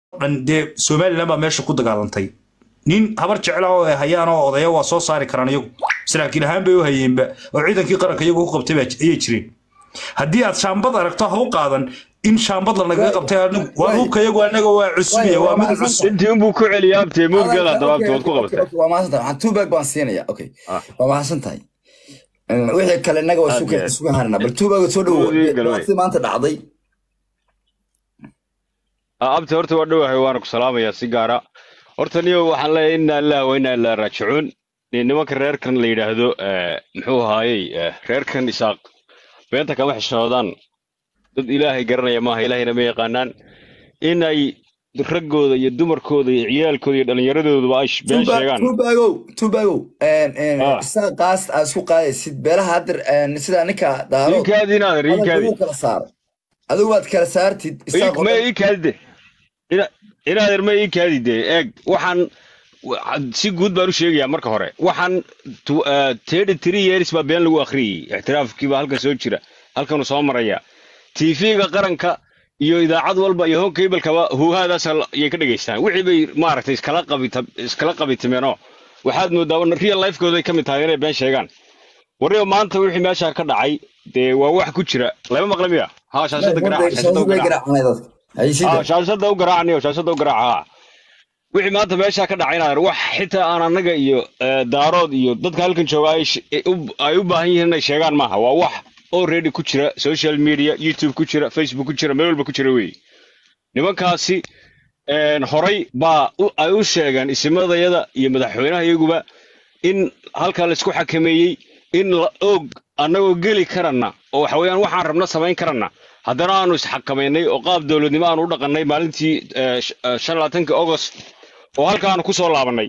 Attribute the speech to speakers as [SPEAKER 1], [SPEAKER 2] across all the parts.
[SPEAKER 1] dhan dee somalilan baa meesha ku dagaalantay nin habar jecla oo ay hayaan oo odaya waa soo saari karaan iyagu saraakiil ahaan bay u hayeenba oo ciidankii qaranka iyagu ku qabtay baa ayay jireen haddii aad shaambad aragto ha u qaadan in shaambad la nagaga qabtay anigu waa hubka iyagu anaga waa cusbiya waa mid cusub
[SPEAKER 2] intii unbuu ku celiya abtee moodgal haddaba abtee waad ku qabatay
[SPEAKER 3] waa mahadsan tahay waxaan two bag baan siinaya okay
[SPEAKER 2] Ah.
[SPEAKER 3] waa mahadsan tahay wixii kale innaga waa
[SPEAKER 2] Aad
[SPEAKER 3] isugu
[SPEAKER 2] iyo aad.
[SPEAKER 3] isugu harana bal two bag soo dhawow
[SPEAKER 2] Moodgal wey.
[SPEAKER 3] dhibaatada maanta dhacday
[SPEAKER 2] Ah, abtee horta waa dhowahay waana ku salaamayaa si gaara horta niyo waxaan leeyahay inna lillahi wa inna ilaahi raajicuun Ni- nimanka reerkan la yidhaahdo eh, muxuu ahaayey eh, reerkan isaaq beenta kama xishoodaan dad ilaahay garanaya maaha ilaahayna ma yaqaanaan inay raggooda iyo dumarkooda iyo ciyaalkooda iyo dhallinyaradooduba ay sh- been sheegaan
[SPEAKER 3] two bagow two bagow
[SPEAKER 2] Ah.
[SPEAKER 3] isaga qaas aad isku qaadaysid beelaha hadda sida ninka daaro
[SPEAKER 2] iinkaadi inaader iinkaadi
[SPEAKER 3] adigu kala saaro adigu waad kala saartid isaga
[SPEAKER 2] ma iikaadide inaader ma iikaadide eeg waxaan wa- si guud baan u sheegayaa marka hore waxaan thirty three years baa been lagu akhriyey ixtiraafkiiba halkan soo jira halkanuu soo maraya tv-ga qaranka iyo idaacad walba iyo hon kablkaba huuhaadaas ayay ka dhegaystaan wixii bay maaragtay iskala qabita iskala qabitimeenoo waxaad moodaa real lifekooday ka mid tahay inay been sheegaan warriba maanta wixii meesha ka dhacay dee waa wax ku jira lama maqla miya ha shaashada garaaca shaashada u garaaca Ah, shaashada u garaacanayo shaashada u garaaca wixii maanta meesha ka dhacayna wax xitaa aan annaga iyo eh, daarood iyo dadka halkan jooga ay sh- ay u- ay u baahan yihiin inay sheegaan maaha waa wax already ku jira social media youtube ku jira facebook ku jira meel walba ku jira weeye nimankaasi een, horay baa u- ay u sheegeen isimadayada iyo madaxweynaha iyaguba in halkaa laisku xakameeyey in la og annagoo geli karana oo waxa weeyaan waxaan rabna samayn karana haddana aanu isxakamaynay oo qaab dowladnimo aanu u dhaqannay maalintii eh, sh- eh, shan labaatanka august oo halkaanu ku soo laabannay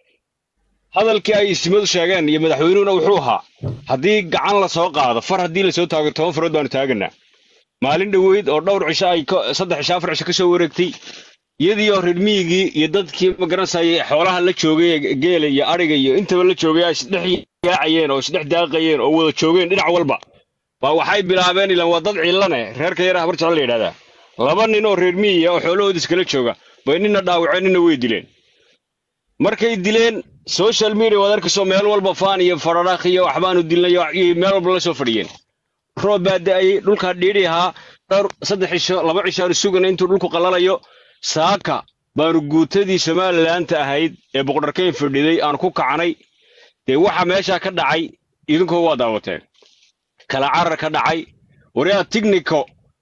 [SPEAKER 2] hadalkii ay isimadu sheegeen iyo madaxweynuhuna wuxuu ahaa haddii gacan la soo qaado far haddii lasoo taago toban farood baanu taaganaa maalin dhoweyd oo dhowr cisho ay ka- saddex cisho afar cisho ka soo wareegtay iyadii oo reer miyigii iyo dadkii magaranayay xoolaha la joogay ee geela iyo adhiga iyo intaba la joogay ay isdhex yaacayeen oo isdhex daaqayeen oo wada joogeen dhinac walba baa waxay bilaabeen ilan waa dad cillane reerka yara habar jecel la yidhahdaa laba nin oo reer miyiga oo xoolahooda iskala jooga bay nina dhaawaceen nina way dileen markay dileen social media waad arkayso meel walba faan iyo fararaakh iyo waxbaanu dilnay iyo iyo meel walba la soo fadhiyeen roob baa da'ayey dhulkaa dhiidhi ahaa dhowr saddex cisho laba cisho aanu sugana intuu dhulku qalalayo saaka baanu guutadii somalilaanta ahayd ee boqorkeyn fadhiday aanu ku kacnay dee waxa meesha ka dhacay idinkoo waa daawateen kala carar ka dhacay waryaa tignico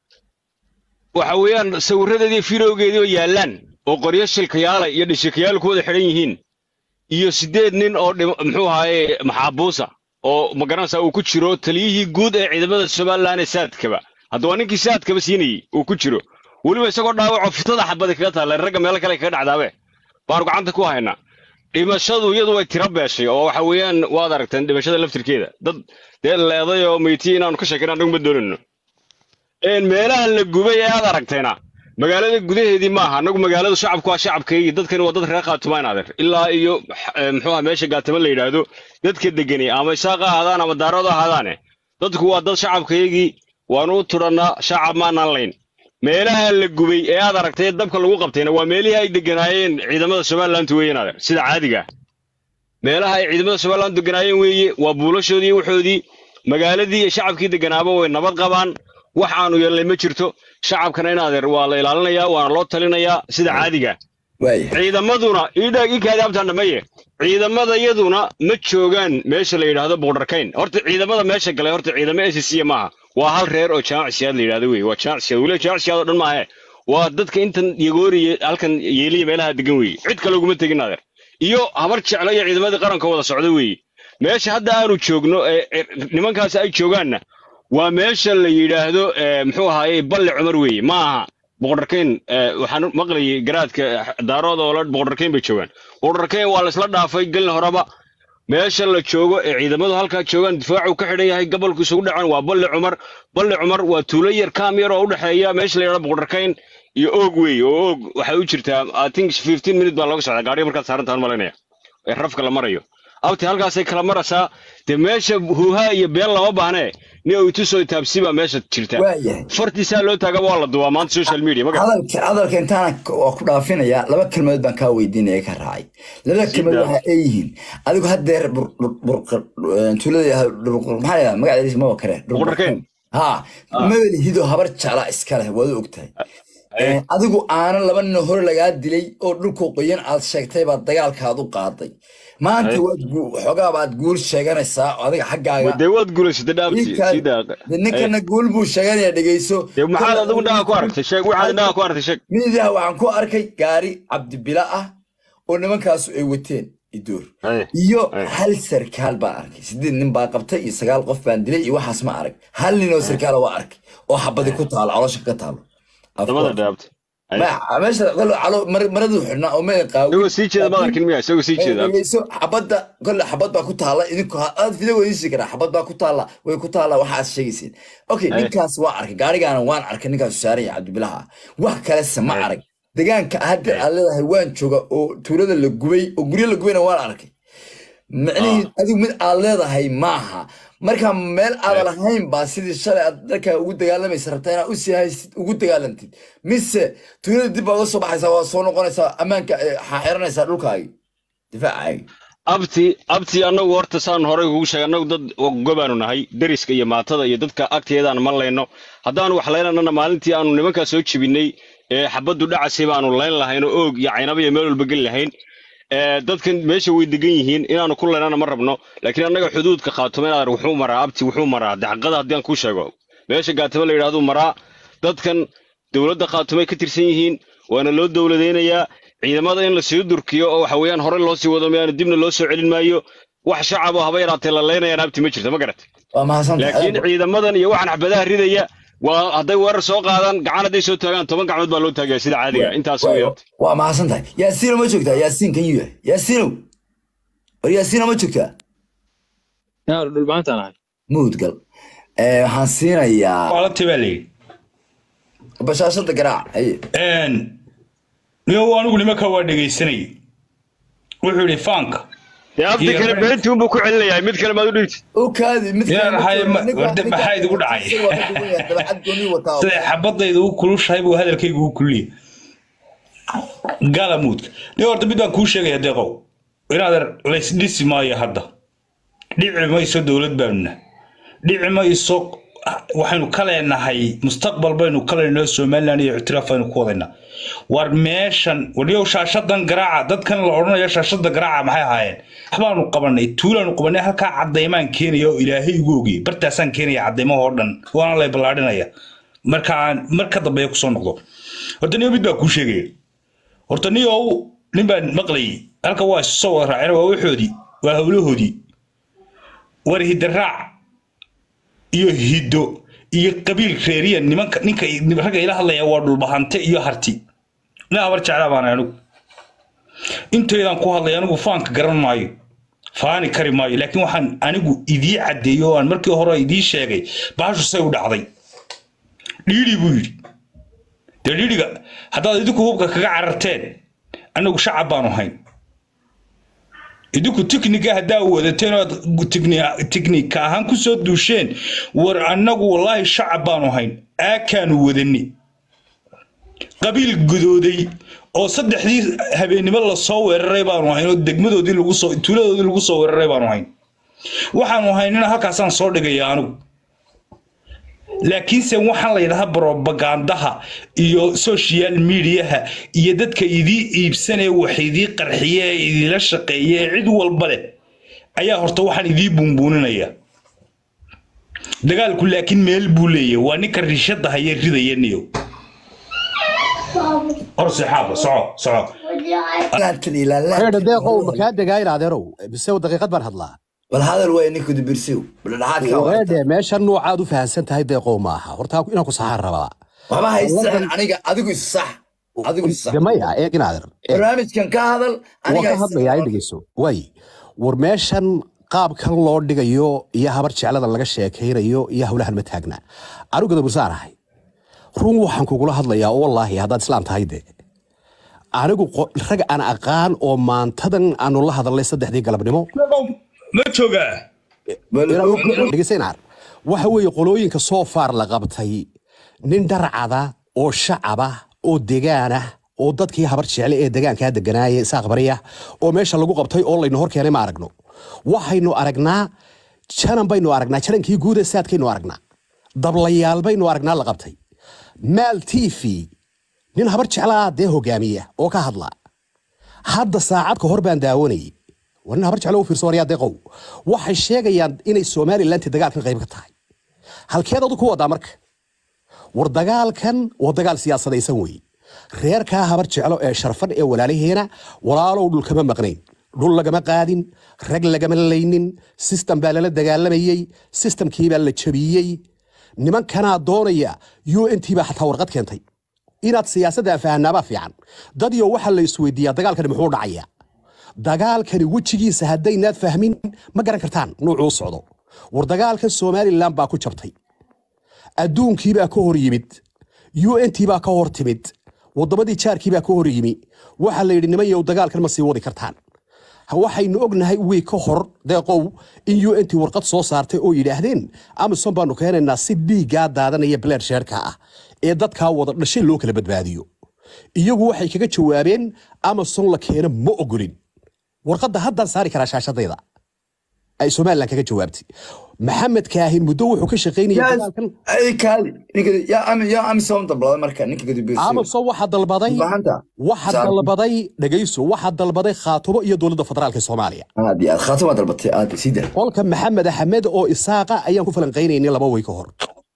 [SPEAKER 2] waxa weeyaan sawiradeedii firowgeedii oo yaallaan oo qoryo shilkayaala iyo dhishikayaal ku wada xidhan yihiin iyo siddeed nin oo dhim- muxuu ahaaye maxaabuusa oo magaranaysa uu ku jiro taliyihii guud ee ciidamada somalilan ee saadkaba hadda waa ninkii saadkaba siinayey uu ku jiro weliba isagoo dhaawaco fitada xabadi kaga taalla ragga meelo kale kaga dhacdaabe baanu gacanta ku haynaa dhimashadu iyadu way tiro beeshay oo waxa weeyaan waad aragteen dhimashada laftirkeeda dad dee leeday oo meyti inaanu ka sheekayna annagu ma doonayno een meelaha la gubay ee aad aragteena magaalada gudaheedii maaha annagu magaalada shacabku waa shacabkaygii dadkani waa dad reer khaatumaan adeer ilaa iyo eh, muxuu aha meesha gaatama la yidhaahdo dadka degani ama isaaqa ahaadaan ama daarooda ahaadaane dadku waa dad shacabkaygii waanu u tudhannaa shacab maanaan layn meelaha la gubay ee aad aragtay ee dabka lagu qabtayna waa meelihii ay deganaayeen ciidamada somaliland weeyeen adeer sida caadiga ah meelaha ay ciidamada somaliland deganaayeen weeye waa buulashoodii iyo waxoodii magaaladii iyo shacabkii deganaaba way nabad qabaan wax aanu yeelnay ma jirto shacabkana in adeer waa la ilaalinayaa waana loo talinayaa sida caadiga ah
[SPEAKER 3] waaya
[SPEAKER 2] ciidamaduna idhaag ikaadi abtaan dhamaye ciidamadayaduna ma joogaan meesha la yidhaahdo boqorkayn horta ciidamada meesha galay horta ciidamo SSC maaha waa hal reer oo jaamacsiyaad la yidhaahdo wey waa jaamacsiyaad weliba jaamacsiyaad oo dhan maahe waa dadka intan yagooriye halkan yeeliya meelaha degan weeye cid kale uguma tegin adeer iyo habar jeclo iyo ciidamadii qaranka wada socda weeye meesha hadda aanu joogno ee ee nimankaasi ay joogaanna waa meesha la yidhaahdo ee, muxuu ahaaye balle cumar weeye ma aha boqorkayn waxaan maqlayay garaadka daarooda oo la boqorkayn bay joogaan boqorkayn waa la isla dhaafay gelin horeba meesha la joogo ee ciidamadu halkaa joogaan difaacu ka xidhan yahay gobolku isugu dhacaan waa balle cumar balle cumar waa tuulo yar kaam yar oo u dhexeeya meesha la yidhahdo boqorkayn iyo oog weeye oo oog waxay u jirtaa i think fifteen minute baa looga socdaa gaariga markaad saarantahan malinaya ee rafka la marayo abti halkaasay kala maraysaa dee meesha huuhaa iyo been lama baahnee nin uu itusoo taabsi baa meesha jirta
[SPEAKER 3] waayahay
[SPEAKER 2] fartiisaa loo taagaba waa la duwaa maanta social media maga
[SPEAKER 3] hadalka hadalka intaana k- waa ku dhaafinaya laba kelmadood baan kaa weydiinaya ka raacay labada kelmadood
[SPEAKER 2] Sida?
[SPEAKER 3] waxa ay yihiin adigu haddeer bur- bur- bur- tuulada yahay dhur- maxaa la yidhahdaa magaceediisa maba kare
[SPEAKER 2] Buqurkeen?
[SPEAKER 3] ha mabel hido habar jecla iska leh waad ogtahay Eh, adigu aanan laba nin hore lagaa dilay oo dhulku qoyan aad sheegtay baad dagaalkaad u qaaday maanta
[SPEAKER 2] Ay.
[SPEAKER 3] waad gu- waxoogaa baad guul sheeganaysaa oo adiga xaggaaga
[SPEAKER 2] dee waad guulaysatay dhaabti
[SPEAKER 3] Ninkaan-
[SPEAKER 2] sida
[SPEAKER 3] dee ninkana guul buu sheeganaya dhegeyso
[SPEAKER 2] dee maxaad adigu dhaga ku aragtay sheeg waxaad dhaga ku aragtay sheeg
[SPEAKER 3] midiyaha waxaan ku arkay gaari cabdibila ah oo nimankaasu ay wateen idoor
[SPEAKER 2] Ay.
[SPEAKER 3] iyo
[SPEAKER 2] Ay.
[SPEAKER 3] hal sarkaal baan arkay sideed nin baa qabtay iyo sagaal qof baan dilay iyo waxaas ma arag hal nin oo sarkaala waa arkay oo xabadi ku taalo caloosha ka taalo Of
[SPEAKER 2] dabada
[SPEAKER 3] course.
[SPEAKER 2] dhaabti
[SPEAKER 3] Ma- meesha kole calo- mar- maraduu xidhnaa oo meel qaawi
[SPEAKER 2] isagoo sii jeeda ma arkin miya isagoo sii jeeda
[SPEAKER 3] dhegeyso xabadda kole xabad baa ku taalla idinku ha- aad video weydiisi karaa xabad baa ku taalla way ku taalla waxaad sheegayseen okay
[SPEAKER 2] Ay.
[SPEAKER 3] ninkaas waa arkay gaarigaana waan arkay ninkaasu saaran yahay cabdibilaha wax kalese ma
[SPEAKER 2] Ay.
[SPEAKER 3] arag degaanka hadda
[SPEAKER 2] Ay.
[SPEAKER 3] aad leedahay waan jooga oo tuulada la gubay oo guryo la gubayna waan arkay micnihii adigu mid aad leedahay maaha marka meel aadan lahayn baa sidii shalay aad dalkaa ugu dagaalamaysa rabtaa inaad usii haysid ugu dagaalantid mise tuulada dib baa uga soo baxaysaa waa soo noqonaysaa ammaanka eh, waxaa xiranaysaa dhulkaagi difaacaagi
[SPEAKER 2] abti abti annagu horta saan horey kugu sheegay annagu dad gobaanu nahay deriska iyo maatada iyo dadka agteedaan ma layno haddaanu wax laynanana maalintii aanu nimankaa soo jebinay ee xabaddu dhacasay baanu layn lahayn oo oog iyo caynaba iyo meel walba geli lahayn ee dadkan meesha way degan yihiin inaanu ku laynana ma rabno laakiin annaga xuduudka qaatoma inaad wuxuu maraa abti wuxuu maraa dacqada haddii aan kuu sheego meesha gaatamo la yidhahduu maraa dadkan dowladda qaatomay ka tirsan yihiin waana loo dowladaynayaa ciidamada in lasii durkiyo oo waxa weeyaan hore loo sii wado mayaana dibna loo soo celin maayo wax shacab oo haba yaraatee la laynayaan abti ma jirto ma garatay
[SPEAKER 3] waa mahadsantahay
[SPEAKER 2] laakiin ciidamadan iyo waxaan xabadaha ridaya waa hadday weerar soo qaadaan gacan hadday soo taagaan toban gacmood baa loo taagaya sida caadiga intaas
[SPEAKER 3] Waa-
[SPEAKER 2] weeyaan
[SPEAKER 3] waa mahadsan tahay yaasiino ma joogtaa yaasiin kan yuu yahay yaasiinow war yaasiino ma joogtaa
[SPEAKER 4] yaa dhulbaantaan ahay
[SPEAKER 3] muudgal Eh, waxaan siinayaa
[SPEAKER 1] waalantii baa layidhi
[SPEAKER 3] bashaashada garaac haye
[SPEAKER 1] niyow anigu nimanka waa dhegaysanayay wuxuu yidhi faanka
[SPEAKER 2] dee abdi
[SPEAKER 1] Iyo-
[SPEAKER 2] kale beentii unbuu ku celinayaa mid kale maad u dhigti
[SPEAKER 3] u kaadi mid
[SPEAKER 1] Yaa
[SPEAKER 3] kale ma
[SPEAKER 1] maxay-
[SPEAKER 3] joogo.
[SPEAKER 1] ma-
[SPEAKER 3] Ninka-
[SPEAKER 1] warde
[SPEAKER 3] ninka-
[SPEAKER 1] maxaa idigu dhacay?
[SPEAKER 3] isaga waa ka duwan yahay, dabeecad gooni wataa.
[SPEAKER 1] siday xabadayda u kulushahay buu hadalkaygu u kulliya gala muudka nin horta mid baan kuu sheegaya deeqow inaad laysdhisi maayo hadda dhici mayso dowlad baanuna dhici mayso waxaynu ka leenahay mustaqbal baynu ka leenahay somalilan iyo ictiraaf aynu ku wadaynaa war meeshan waliyow shaashadan garaaca dadkan la odhanayo shaashada garaaca maxay ahaayeen waxbaanu qabanay tuulaanu qabanay halkaa cadaymaan keenaya oo ilaahay ugu ogiyey bartaasaan keenaya cadaymahoo dhan waana lay ballaadhinaya markaan mar ka dambeeya kusoo noqdo horta niyo mid baa kuu sheegaya horta niyow nin baan maqlayay halka waa isu soo wada raaceen waa waxoodii waa howlahoodii war hidaraac iyo hiddo iyo qabiil reeriya nimanka ninka ragga ila hadlaya waa dhulbahante iyo harti nin habar jeclaa baan anigu inteydaan ku hadlay anigu faanka garan maayo faani kari maayo laakiin waxaan anigu idii caddeeyo oo aan markii hore idii sheegay baashu say u dhacday dhiidhi buu yidhi dee dhiidhiga haddaad idinku hubka kaga cararteen anagu shacab baanu hayn idinku tiknika haddaa wadateen ood tiknika ahaan ku soo duusheen war annagu wallaahi shacab baanu hayn aakaanu wadani qabiil gudooday oo saddexdii habeennimo lasoo weeraray baanu hayn oo degmadoodii lagu soo tuuladoodii lagu soo weeraray baanu hayn waxaanu haynina halkaasaan soo dhigaya anigu laakiinse waxaan la yidhahaa brobagandaha iyo social mediaha iyo dadka idii iibsanee wax idii qarxiye ee idila shaqeeye ee cid walba leh ayaa horta waxaan idii buunbuuninaya dagaalku laakiin meel buu leeyahay waa ninka rishada haya ridaya niyo hor sixaaba soco soco
[SPEAKER 3] Laantan ilaa laantan.
[SPEAKER 5] reer deeqow makaa degaayin adeerow mise daqiiqad baan hadlaa
[SPEAKER 3] bal hadal way ninka dibirsiw bal dhaxaadka waa
[SPEAKER 5] reerde meesha noocaad u fahansan tahay deeqow maaha horta inaan ku saxaan rabaa
[SPEAKER 3] waxba haysan aniga adigu is sax adigu is sax
[SPEAKER 5] de maya eeg in adeer eeg,
[SPEAKER 3] barnaamijkan ka hadal
[SPEAKER 5] waa
[SPEAKER 3] aniga
[SPEAKER 5] ka hadlayaa in dhegeyso waay war meeshan qaabkan loo dhigayo iyo habar jecladan laga sheekaynayo iyo howlahan ma taagna anigu gadabursaan ahay run waxaan kugula hadlayaa oo wallaahi haddaad islaam tahay de anigu qo- rag aan aqaan oo maantadan aanu la hadalnay saddexdii galabnimo
[SPEAKER 1] ma joogaa
[SPEAKER 5] dhegeysanar waxa weeye qolooyinka soo faar la qabtay nin dharcada oo shacaba oo degaana oo dadkii habar jecle ee degaankaa deganaaya isaaq bariya oo meesha lagu qabtay oo laynu hor keenay ma aragno waxaynu aragnaa janan baynu aragnaa janankii guuda saadkaynu aragnaa dablayaal baynu aragnaa la qabtay maal t v nin habar jeclaa dee hogaamiya oo ka hadla hadda saacad ka hor baan daawanayay war nin habar jeclo u fiirso waryaa deeqow waxay sheegayaan inay somalilanti dagaalkan qayb ka tahay halkeed adu ku wadaa marka war dagaalkan waa dagaal siyaasadaysan weeye reerkaa habar jeclo ee sharfan ee walaalaheena walaalow dhul kama maqnayn dhul lagama qaadin rag lagama laynin sistem baa lala dagaalamayey sistamkii baa la jabiyey nimankanaa doonaya u n t baa xataa warqad keentay inaad siyaasadda fahannaabaa fiican dadyo waxaa la isweydiiyaa dagaalkani muxuu dhacaya dagaalkani wejigiisa haddaynaad fahmin ma garan kartaan nuucuu socdo war dagaalkan somalilan baa ku jabtay adduunkiibaa ka hor yimid u n t baa ka hor timid waddamadii jaarkiibaa ka hor yimi waxaa la yidhi niman yow dagaalkan ma sii wadi kartaan waxaynu ognahay wii ka hor deeqow in u n t warqad soo saartay oo yidhaahdeen amison baanu keenaynaa si dhiiggaa daadanaya bleer sheerka ah ee dadkaa wada dhashay loo kala badbaadiyo iyagu waxay kaga jawaabeen amazon la keeno ma ogolin warqadda haddaan saari karaa shaashadayda ay somalilan kaga jawaabtay maxamed kaahin muddo wuxuu ka shaqaynayay dagaalkan
[SPEAKER 3] ay kaali ninka yaa ami yaa ami soo dalbada marka ninka gadubirsi
[SPEAKER 5] amazon waxaa dalbaday
[SPEAKER 3] bahanta
[SPEAKER 5] waxaa dalbaday dhegayso waxaa dalbaday khaatumo iyo dowladda federaalka ee soomaaliya
[SPEAKER 3] aad iyo aad khaatama dalbatay aad sida
[SPEAKER 5] qolka maxamed axmed oo isaaqa ayaan ku falanqaynaynay laba way ka hor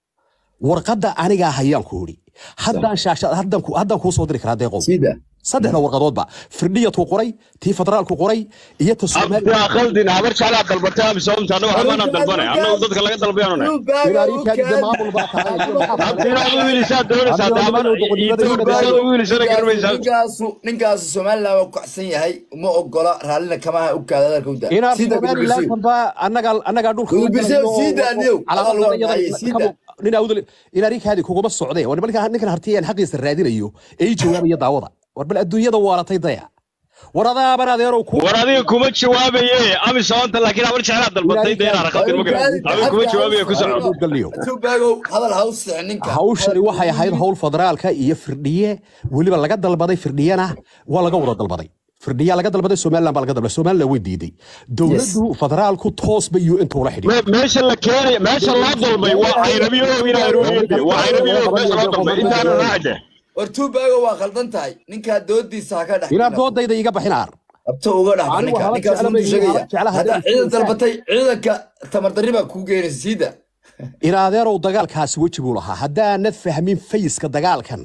[SPEAKER 5] warqadda anigaa hayaan ku idhi haddaan shaashad haddaan ku- haddaan kuu soo diri karaa deeqow
[SPEAKER 3] sida
[SPEAKER 5] saddexda warqadoodba firdhiyatuu qoray tii federaalku qoray iyo ta
[SPEAKER 2] abdi
[SPEAKER 5] soomaaliya
[SPEAKER 2] khaldin habar jeclaa dalbatay amisoomta annagu waxbaanaan dalbanay annagu dadka laga dalbayaanune
[SPEAKER 5] ilaaliinkaadi maamul baa tahay
[SPEAKER 2] abdi inaad u wiilisaa doonaysaa de habar inaad u wiilisana garanmaysaa
[SPEAKER 3] ninkaasu ninkaasu somaliland waa kacsan yahay uma ogola raallina kamaha u kaada hadalka u daa
[SPEAKER 5] inaad
[SPEAKER 3] sida gadubirsi
[SPEAKER 5] somalilantanba annagaa annagaa dhulka
[SPEAKER 3] Gudu Birsiyo, sii daa, Niyow. Hadal waa dhacay, sii daa.
[SPEAKER 5] inaariinkaadi kuguma socdee war nimanka- ninkan hartiyaan xaqiisa raadinayo ee ii jawaabaya daawada war bal adduunyada waalatay daya war adaaban adeerow ku
[SPEAKER 2] war adiga kuma jawaabaye amisoomta laakiin habar jeclaa dalbatay de inaad khaldin ma garan adiga kuma jawaabaye ku soco
[SPEAKER 5] galniyo
[SPEAKER 3] tuubaagow hadal ha u sixin ninka
[SPEAKER 5] hawshani waxay ahayd hawl federaalka iyo firdhiye weliba laga dalbaday firdhiyana waa laga wada dalbaday firdhiya laga dalbaday somaliland baa laga dalbaday somaliland way diiday dowladdu federaalku toos bay u inta ula xidhiidhay
[SPEAKER 2] Me- meesha la keenay meesha loo dalbay waa cayrabiyo inaad ruuyade waa cayrabiyo meesha loo dalbay intaana raacde
[SPEAKER 3] war tuubaagow waa khaldan tahay ninkaa doodiisa ha ka dhex
[SPEAKER 5] inaad doodayda iga baxin aar
[SPEAKER 3] abto uga dhex
[SPEAKER 5] Anigu
[SPEAKER 3] ninka
[SPEAKER 5] haba
[SPEAKER 3] ninkaas
[SPEAKER 5] jecla
[SPEAKER 3] runtuu
[SPEAKER 5] bay-
[SPEAKER 3] sheegaya
[SPEAKER 5] haba jecla
[SPEAKER 3] haddaa
[SPEAKER 5] haddaan
[SPEAKER 3] ciidan
[SPEAKER 5] isku
[SPEAKER 3] dalbatay ciidanka tamardarri baa kuu geynaysa siida
[SPEAKER 5] in adeerow dagaalkaasi weji buu lahaa haddaanad fahmin fayiska dagaalkan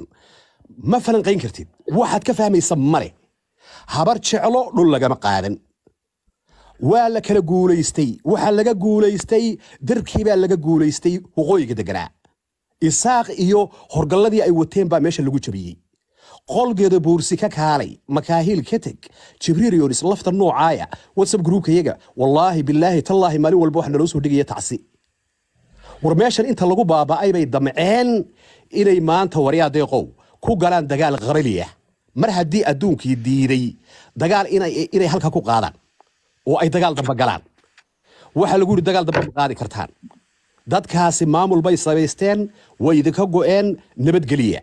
[SPEAKER 5] ma falanqayn kartid waxaad ka fahmaysa male habar jeclo dhul lagama qaadan waa la kala guulaystay waxaa laga guulaystay darkii baa laga guulaystay waqooyiga deganaa isaaq iyo horgalladii ay wateen baa meesha lagu jabiyey qolgeeda buursi ka kaalay makaahiil ka teg jibriil yonis lafta noocaaya whatsapp groupkayaga wallaahi bilaahi tallaahi maalin walba waxa naloo soo dhigaya tacsi war meeshan inta lagu baaba'ay bay damceen inay maanta waryaa deeqow ku galaan dagaal qabaliya mar haddii adduunkii diiday dagaal inay inay halka ku qaadaan oo ay dagaal damba galaan waxaa lagu yidhi dagaal damba ma qaadi kartaan dadkaasi maamul bay samaysteen way idinka go'een nabadgeliya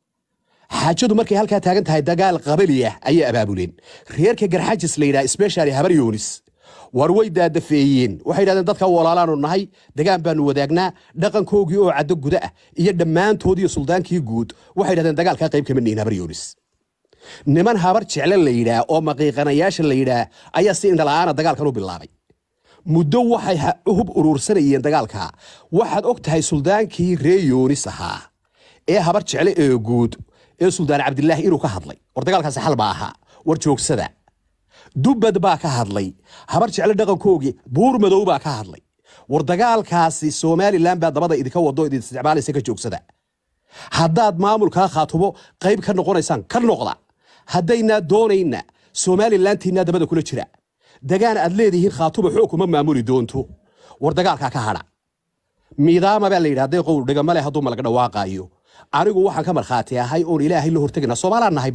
[SPEAKER 5] xaajadu markay halkaa taagan tahay dagaal qabaliya ayay abaabuleen reerka garxajis la yidhaha specially habar yoonis war way daadafeeyeen waxay yidhahdeen dadka walaalaanu nahay degaan baanu wadaagnaa dhaqankoogii oo caddo guda ah iyo dhammaantoodii suldaankii guud waxay yidhahdeen dagaalkaa qayb kama nihin habar yoonis niman habar jecle la yidhaah oo maqiiqanayaasha la yidhaah ayaa si indhala'aana dagaalkan u bilaabay muddo waxay ha- hub urursanayeen dagaalka waxaad og tahay suldaankii ree yoonis ahaa ee habar jecle ee guud ee suldaan cabdilaahi inuu ka hadlay war dagaalkaasi xal baa ahaa war joogsada dubbad baa ka hadlay habar jecle dhaqankoogii buur madow baa ka hadlay war dagaalkaasi somalilan baa dabada idinka wado idin isticmaalaysa ka joogsada haddaad maamulkaa khaatumo qayb ka noqonaysaan ka noqda haddaynaa doonayna somalilantiinaa dabada kula jira dagaan aad leedihiin khaatumo xoog kuma maamuli doonto war dagaalkaa ka hadha miidaama baa la yidhi hadday qowl dhigama leh hadduu malaga dhawaaqaayo anigu waxaan ka markhaati ahay oon ilaahay la hortegayna soomaalaan nahay brother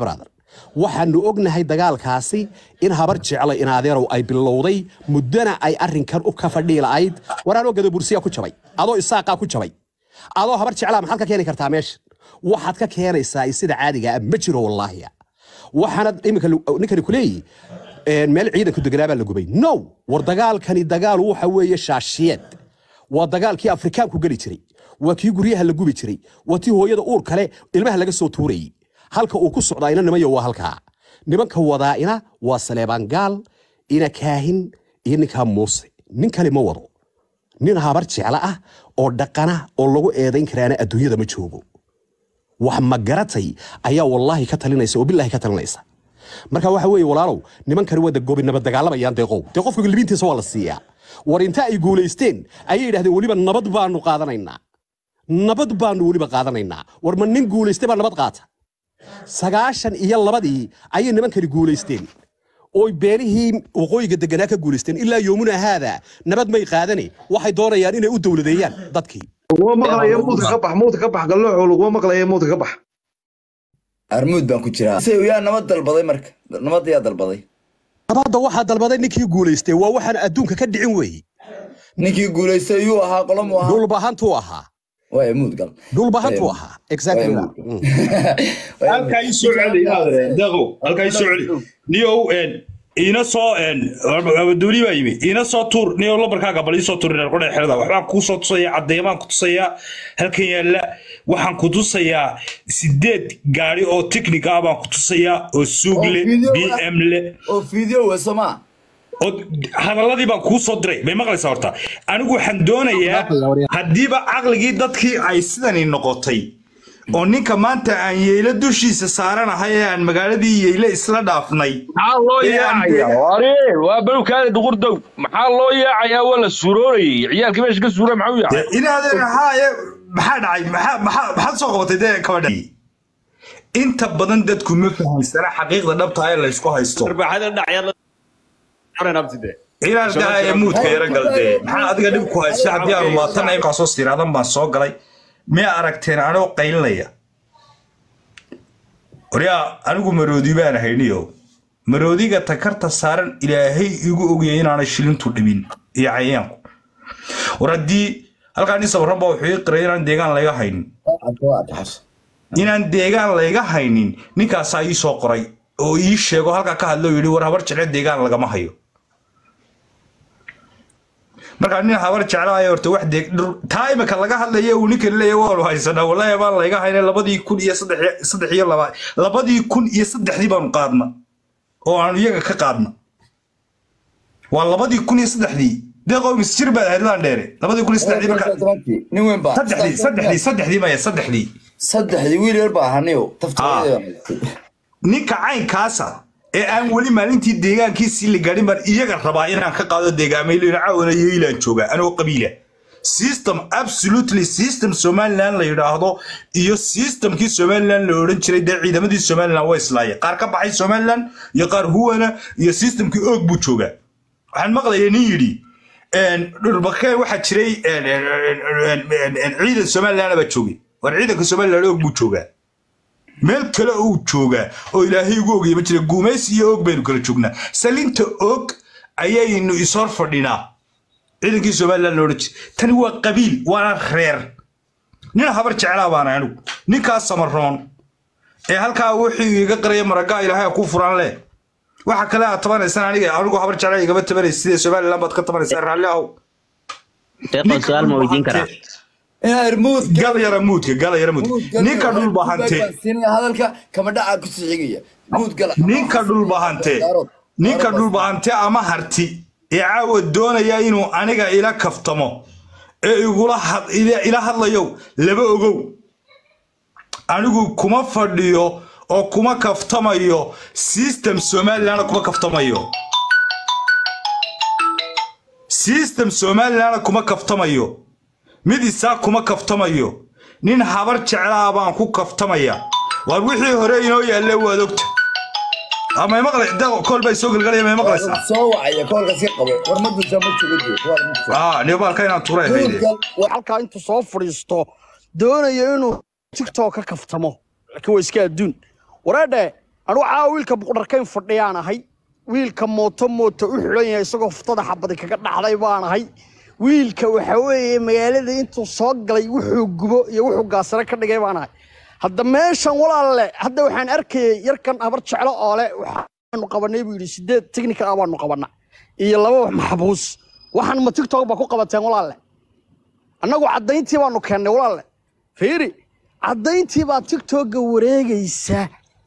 [SPEAKER 5] waxaanu ognahay dagaalkaasi in habar jecla in adeerow ay bilowday muddana ay arrinkan u ka fadhii la'ayd waraanoo gadabursiya ku jabay adoo isaaqaa ku jabay adoo habar jeclaa maxaad ka keeni kartaa meesha waxaad ka keenaysaa sida caadiga ah ma jiro wallaahiya waxaana iminka ninkani ku leeyihi een, meel ciidanku deganaa baa la gubay no war dagaalkani dagaal waxa weeye shaashiyeed waa dagaalkii afrikaanku geli jiray waa kii guryaha la gubi jiray waa tii hooyada uur kale ilmaha laga soo tuurayey halka uu ku socdaa ina nimayo waa halkaa nimanka wadaa'ina waa saleebaan gaal ina kaahin iyo ninkaa muuse nin kale ma wado nin habar jecla ah oo dhaqana oo lagu eedayn karaana adduunyada ma joogo wax ma garatay ayaa wallaahi ka talinaysa oo bilaahi ka talinaysa marka waxa weeye walaalow nimankani waa gobi nabad dagaalamayaan deeqow dee qofka libintiisa waa la siiyaa war inta ay guulaysteen ayay yidhahdeen weliba nabad baanu qaadanaynaa nabad baanu weliba qaadanaynaa war ma nin guulaystay baa nabad qaata sagaashan iyo labadii ayay nimankani guulaysteen ooy beelihii waqooyiga deganaa ka guulaysteen ilaa yoomuna haada nabad may qaadane waxay doonayaan inay u dowladeeyaan dadkii
[SPEAKER 6] laguma maqlayo muudka ka bax muudka ka bax gallooco laguma maqlayo muudka ka bax
[SPEAKER 3] armuud baan ku jiraa se yaa nabad dalbaday marka nabad yaa dalbaday
[SPEAKER 5] nabadda waxaa dalbaday ninkii guulaystay waa waxaan adduunka ka dhicin weeye
[SPEAKER 3] ninkii guulaystay yuu ahaa qolomu ahaa
[SPEAKER 5] dhulbahantuu ahaa
[SPEAKER 3] waaya muud gal
[SPEAKER 5] dhulbahantuu ahaa exactly
[SPEAKER 3] Waa
[SPEAKER 5] Mm.
[SPEAKER 1] halkaa ii soo celi deeqow halkaa ii soo celi niyow een, iina soo een, abaduuli baa yimi iina soo tuur niyow lambarkaaga bal ii soo tuur reer qodhe xerada waxbaan kuu soo tusayaa caddeemaan ku tusayaa halkan yaalla waxaan ku tusayaa sideed gaari oo tiknik ah baan ku tusayaa oo suug
[SPEAKER 3] Oo
[SPEAKER 1] le
[SPEAKER 3] video
[SPEAKER 1] b
[SPEAKER 3] ah.
[SPEAKER 1] m le
[SPEAKER 3] oo fiideo weso maa
[SPEAKER 1] oo hadaladii baan kuu soo diray may maqlaysaa horta anigu waxaan doonayaa haddiiba caqligii dadkii ay sidani noqotay oo ninka maanta aan yeelo dushiisa saaranahay ee aan magaaladii yeyle isla dhaafnay
[SPEAKER 7] maxaa loo
[SPEAKER 1] Ee, aan
[SPEAKER 7] yaacaya
[SPEAKER 1] deegaan-
[SPEAKER 7] ware waa balowkaada duqurdow maxaa loo yaacayaa waa la suuroorayay ciyaalkii meesha ka suura maxuu yaacay
[SPEAKER 1] dee inaadeen haaye maxaa dhacay maxaa maxaa maxaad soo qabatay dee kabadha inta badan dadku ma fahamsana xaqiiqda dhabta ee la isku haysto inaan daaya muudka yara galdee maxaa adiga dhib ku haysta haddii aan waatan imkaasoo siraadan baan soo galay miyaa aragteen anoo qaylinaya waryaa anigu maroodi baan hayniyo maroodiga takarta saaran ilaahay igu ogayay inaanay shilintu dhibin iyo cayaanku war haddii halkaa nin sabaran baa wuxuu ii qiray inaan deegaan layga haynin inaan deegaan layga haynin ninkaasaa ii soo qoray oo ii sheego halkaa ka hadlo yidhi war habar jeclo deegaan lagama hayo markaa nin habar jeclaayo horta wax deeg dhur taa imika laga hadlaya uu ninkan leeyahay waanu haysanaa wallaahi baan layga hayna labadii kun iyo saddex saddex iyo laba labadii kun iyo saddexdii baanu qaadna oo aanu iyaga ka qaadna waa labadii kun iyo saddexdii deeqow misjir baad ahayd laan dheere labadii kun iyo saddexdii marka
[SPEAKER 3] nin weyn baa
[SPEAKER 1] saddexdii saddexdii saddexdii maya saddexdii
[SPEAKER 3] saddexdii wiil yar baa ahaniyo taftireeda
[SPEAKER 1] ninka caynkaasa ee aan weli maalintii deegaankiisii la gaadhin baan iyaga rabaa inaan ka qaado deegaamaylo caawana yeylaan joogaa anoo qabiila system absolutely system somaliland la yidhaahdo iyo systemkii somaliland la odhan jiray dee ciidamadii somaliland waa islaayeen qaar ka baxay somaliland iyo qaar huwana iyo systemkii oog buu joogaa waxaan maqlaya nin yidhi dhurbakeen waxaa jiray ciidan somaliland baa joogay war ciidanka somaliland oog buu joogaa meel kale uu joogaa oo ilaahay ugu ogaya ma jira guumaysi iyo og baynu kala joognaa salinta og ayaynu ishor fadhinaa ciidankii somaliland la odhan jiray tani waa qabiil waana reer nin habar jeclaa baana anigu ninkaas samaroon ee halkaa wuxuu iga qaraya maragaa ilaahay ku furan leh waxa kale aad tabanaysaan aniga anigu habar jeclaa igama tabanaysa sidee somaliland baad ka tabanaysaa raalli ahow
[SPEAKER 8] deeqo su-aal ma weydiin karaa
[SPEAKER 3] irmuud
[SPEAKER 1] gal yara muudka gal yara muudka ninka dhul bahante
[SPEAKER 3] hadalka kama dhaca ku sixigaya muud gala
[SPEAKER 1] ninka dhulbahante ninka dhulbahante ama harti ee caawa doonaya inuu aniga ila kaftamo ee igula had- ila ila hadlayo laba ogow anigu kuma fadhiyo oo kuma kaftamayo system somalilandna kuma kaftamayo system somalilandna kuma kaftamayo mid isaa kuma kaftamayo nin habar jeclaa baan ku kaftamaya waar wixii hore inoo yaalle waad ogta ama maqlay daqo kool bay soo gelgalaya may maqlaysaa
[SPEAKER 3] soo wacaya koolka si qabo war ma dusha ma jogo
[SPEAKER 1] aa nibaalka inaan turay hayde
[SPEAKER 9] halkaa intuu soo fadhiisto doonayo inuu tiktok ka kaftamo laakiin waa iska adduun wareedhe anugu caawa wiilka buqdharkayn fadhiyaan ahay wiilka mooto mooto u xidhan yahay isagoo fuftada xabadi kaga dhacday baan ahay wiilka waxa weeye magaalada intuu soo galay wuxuu gubo iyo wuxuu gaasare ka dhigay baan ahay hadda meeshan walaalle hadda waxaan arkayay yarkan habar jeclo oo le waxaanu qabanay buu yidhi sideed technical ah baanu qabana iyo laba maxbuus waxaan ma tiktok baa ku qabateen walaalle annagu caddayntii baanu keennay walaalle fiiri caddayntii baa tiktokga wareegaysa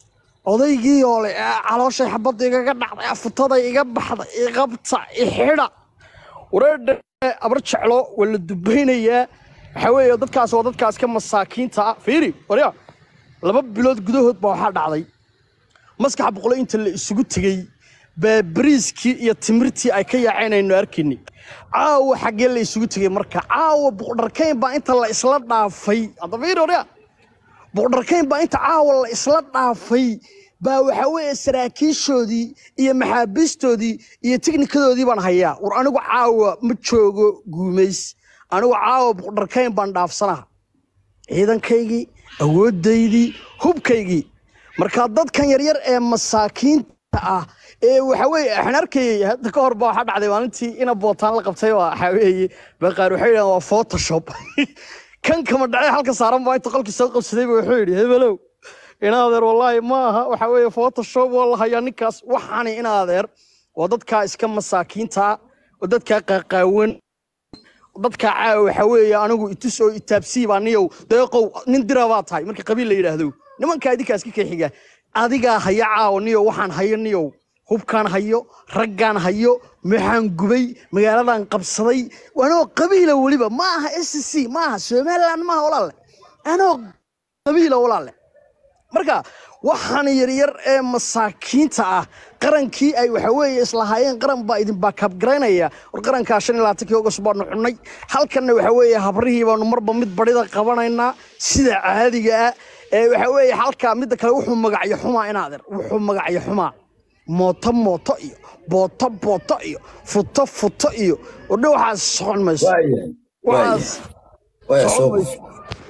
[SPEAKER 9] odaygii oo le "Aa, calooshay xabadda igaga dhacday afutaday iga baxday iqabta ixidha wareedhe abar jeclo waa la dubaynayaa waxaa weeye dadkaas waa dadkaas ka masaakiinta ah fiiri warya laba bilood gudahood baa waxaa dhacday maskax boqolo inta la isugu tegey baa bariiskii iyo timirtii ay ka yaaceen aynu arkayni caawa xaggee la isugu tegey marka caawa buqdharkayn baa inta la isla dhaafay hadda fiiri warya buqdharkayn baa inta caawa la isla dhaafay baa waxaa weeye saraakiishoodii iyo maxaabiistoodii iyo tiknikadoodii baan hayaa war anigu caawa ma joogo guumays anigu caawa buqdharkayn baan dhaafsanaha ciidankaygii awooddaydii hubkaygii marka dadkan yaryar ee masaakiinta ah ee waxa weeye waxaan arkayay hadda ka hor baa waxaa dhacday maalintii ina bootaan la qabtay waa waxaa weeye baqaar waxay yidhahdeen waa photoshop kan kama dhacay halka saaran baa inta qolkii soo qabsaday baa wuxuu yidhi hebelow inaadeer wallaahi ma aha waxa weeye photoshop waa la hayaa ninkaas waxaani inaadeer waa dadkaa iska masaakiinta oo dadkaa qaaqaawan dadkaa caawa waxa weeye anigu itus oo itaabsii baa niyow deeqow nin dira baa tahay marka qabiil la yidhaahdo nimankaa idinkaas ka keexiga adigaa haya caawa niyow waxaan hayo niyow hubkaan hayo raggaan hayo maxaan gubay magaaladan qabsaday anoo qabiila weliba ma aha s c ma aha somaliland maaha walaalle anoo qabiila walaalle marka waxaan yaryar ee masaakiinta ah qarankii ay waxa weeye islahaayeen qaran baa idin baakaabgaraynaya war qarankaa shan iyo labaatankii ogost baanu xunnay halkanna waxa weeye habrihii baanu marba mid badhida qabanaynaa sida caadiga ah ee waxa weeye halkaa midda kale wuxuu magacyo xumaa inaader wuxuu magacyo xumaa mooto mooto iyo booto booto iyo futo futo iyo odhe waxaas socon mayso
[SPEAKER 3] waayahay
[SPEAKER 9] waxaas
[SPEAKER 3] waaya
[SPEAKER 9] socon
[SPEAKER 3] soo
[SPEAKER 9] mayso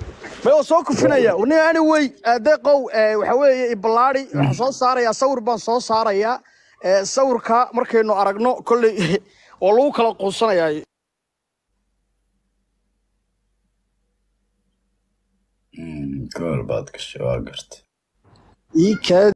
[SPEAKER 9] ma oo soo kufinaya ni anyway deeqow waxa weeye ibalaadi waxaan soo saarayaa sawir baan soo saarayaa Eh, sawirka markaynu aragno kolley oo lagu kala quusanayaa
[SPEAKER 3] gool baad gashay waa gartay
[SPEAKER 9] ii kaa